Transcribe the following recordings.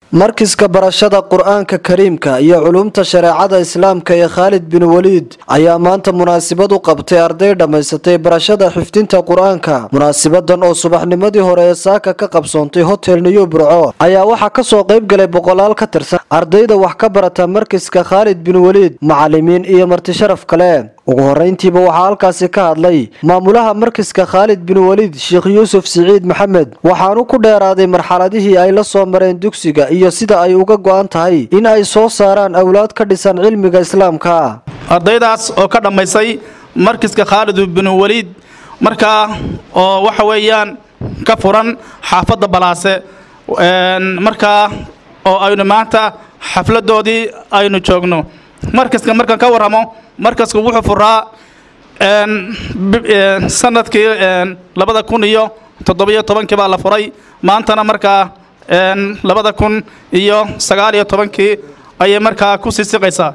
markiska barashada qur-aanka kariimka iyo culumta shareecada islaamka ee khaalid bin waliid ayaa maanta munaasabad u qabtay arday dhammaysatay barashada xifdinta qur-aanka munaasabadan oo subaxnimadii hore ee saaka ka qabsoontay hotel new burco ayaa waxaa kasoo qayb galay boqolaal ka tirsan ardayda wax ka barata markiska khaalid bin waliid macalimiin iyo martisharaf kale ugu horeyntiiba waxaa halkaasi ka hadlay maamulaha markiska khaalid bin waliid sheekh yuusuf siciid maxamed waxaanu ku dheeraaday marxaladihii ay la soo mareen dugsiga iyo sida ay uga go-an tahay in ay soo saaraan awlaad ka dhisan cilmiga islaamka ardaydaas oo ka dhammaysay markiska khaalid bin waliid markaa oo waxa weeyaan ka furan xaafadda balaase markaa oo aynu maanta xafladoodii aynu joogno markaska markaan ka warramo markasku wuxuu furaa sanadkii labada kun iyo toddobiyo tobankii baa la furay maantana markaa labada kun iyo sagaal iyo tobankii ayay markaa ku sii siqaysaa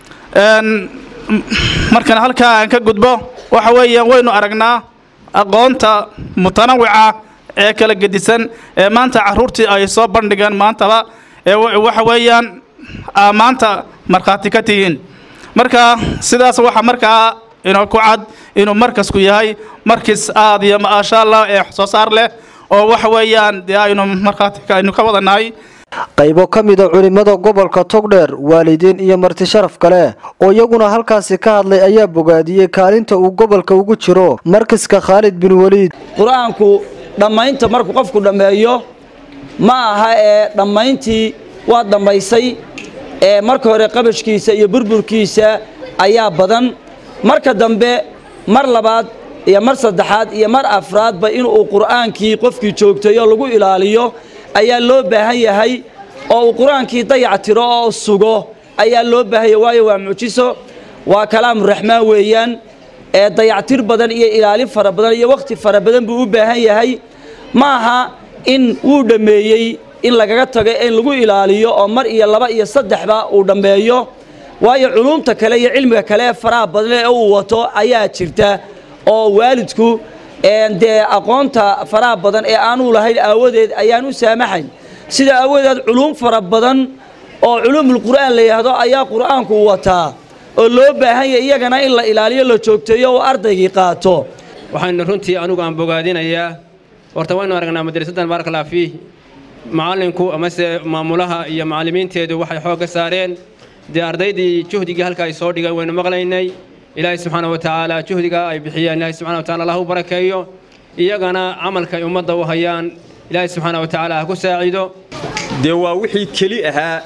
markan halkaa aan ka gudbo waxa weeyaan waynu aragnaa aqoonta mutanawica ee kala gedisan ee maanta caruurtii ay soo bandhigeen maantaba ee waxa weeyaan maanta markhaati ka tihiin marka sidaas waxaa markaa inoo ku cad inuu markasku yahay markis aad iyo maasha allah ee soo saar leh oo waxa weeyaan dee aynu markhaati aynu ka wadanahay qaybo ka mida culimmada gobolka togdheer waalidiin iyo martisharaf kale oo iyaguna halkaasi ka hadlay ayaa bogaadiyey kaalinta uu gobolka ugu jiro markiska khaalid bin waliid qur-aanku dhammaynta markuu qofku dhammeeyo ma aha ee dhammayntii waa dhammaysay ee marka hore qabashkiisa iyo burburkiisa ayaa badan marka dambe mar labaad iyo mar saddexaad iyo mar afraadba inuu qur'aankii qofkii joogtayo lagu ilaaliyo ayaa loo baahan yahay oo uu qur-aankii dayac tiro oo sugo ayaa loo baahanya waayo waa mucjiso waa kalaamuraxmaan weeyaan ee dayactir badan iyo ilaalin fara badan iyo wakhti fara badan buu u baahan yahay ma aha in wuu dhammeeyey in lagaga tago in lagu ilaaliyo oo mar iyo laba iyo saddexba uu dhammeeyo waayo culuumta kale iyo cilmiga kale ee faraha badan ee uu wato ayaa jirta oo waalidku dee aqoonta faraha badan ee aanuu lahayn aawadeed ayaan u saamaxayn sida aawadeed culuum fara badan oo culuumul qur'aan la yidhaahdo ayaa qur'aanku wataa oo loo baahan yahay iyagana in la ilaaliyo la joogteeyo oo ardaygii qaato waxaynu runtii anugu aan bogaadinayaa horta waynu aragnaa madrasadan baarakallah fiih macallinku amase maamulaha iyo macallimiinteedu waxay xoog ka saareen dee ardaydii juhdigii halka ay soo dhigeen waynu maqlaynay ilaahay subxaana wa tacaala juhdigaa ay bixiyeen ilaahay subxana wa tacala allah u barakeeyo iyagana camalka ay ummadda u hayaan ilaahay subxaana wa tacaala ha ku saaciido dee waa wixii keli ahaa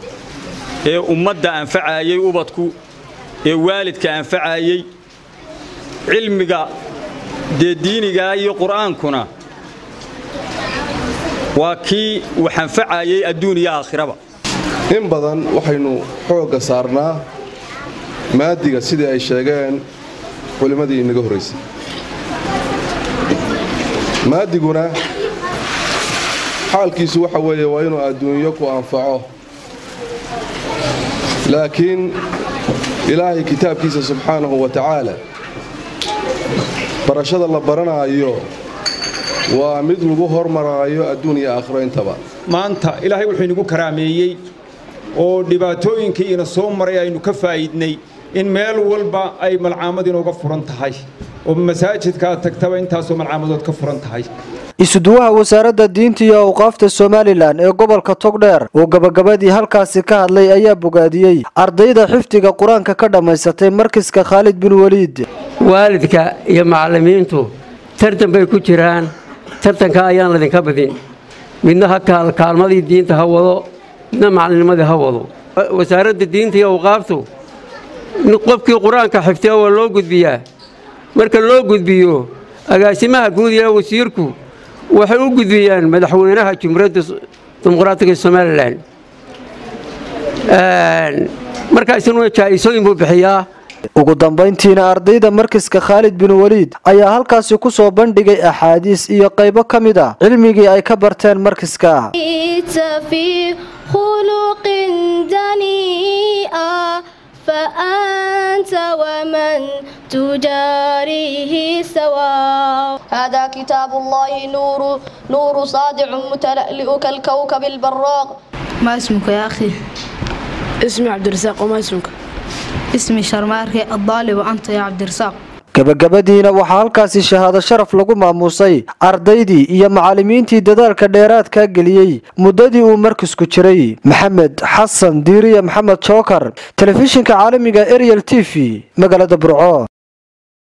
ee ummadda anfacaayey ubadku ee waalidka anfacaayey cilmiga dee diinigaa iyo qur'aankuna waa kii wax anfacaayey adduun iyo aakhiraba in badan waxaynu xoogga saarnaa maadiga sidii ay sheegeen culimmadii inaga horraysay maadiguna xaalkiisu waxa weeye waa inuu adduunyo ku anfaco laakiin ilaahay kitaabkiisa subxaanahu wa tacaala barashada la baranaayo waa mid lagu hormaraayo adduun iyo aakhiro intaba maanta ilaahay wuxuu inagu karaameeyey oo dhibaatooyinkii ina soo maray aynu ka faa'iidnay in meel walba ay malcaamad inooga furan tahay oo masaajidkaa tagtaba intaasoo malcaamadood ka furan tahay isuduwaha wasaaradda diinta iyo awqaafta somalilan ee gobolka togdheer oo gabagabadii halkaasi ka hadlay ayaa bogaadiyey ardayda xifdiga qur-aanka ka dhammaysatay markiska khaalid bin waliid waalidka iyo macallimiintu tartan bay ku jiraan tartanka ayaan ladinka badin midna ha kaalmadii diinta ha wado midna macalinimadii ha wado wasaaradda diinta iyo awqaaftu qofkii qur-aanka xifdiya waa loo gudbiyaa marka loo gudbiyo agaasimaha guud iyo wasiirku waxay u gudbiyaan madaxweynaha jumhuuriyadda dimuqraatiga somalilan markaasina jaa-isooyin buu bixiyaa ugu dambayntiina ardayda markiska khaalid bin waliid ayaa halkaasi ku soo bandhigay axaadiis iyo qaybo ka mid a cilmigii ay ka barteen markiska فأنت ومن تجاريه سواء هذا كتاب الله نور نور صادع متلألئ كالكوكب البراق ما اسمك يا أخي؟ اسمي عبد الرزاق وما اسمك؟ اسمي شرماركي الضالي وأنت يا عبد الرزاق gabagabadiina waxaa halkaasi shahaado sharaf lagu maamuusay ardaydii iyo macallimiintii dadaalka dheeraadka geliyey muddadii uu markasku jiray maxamed xasan diiriye maxamed jookar telefishinka caalamiga ariel t v magaalada burco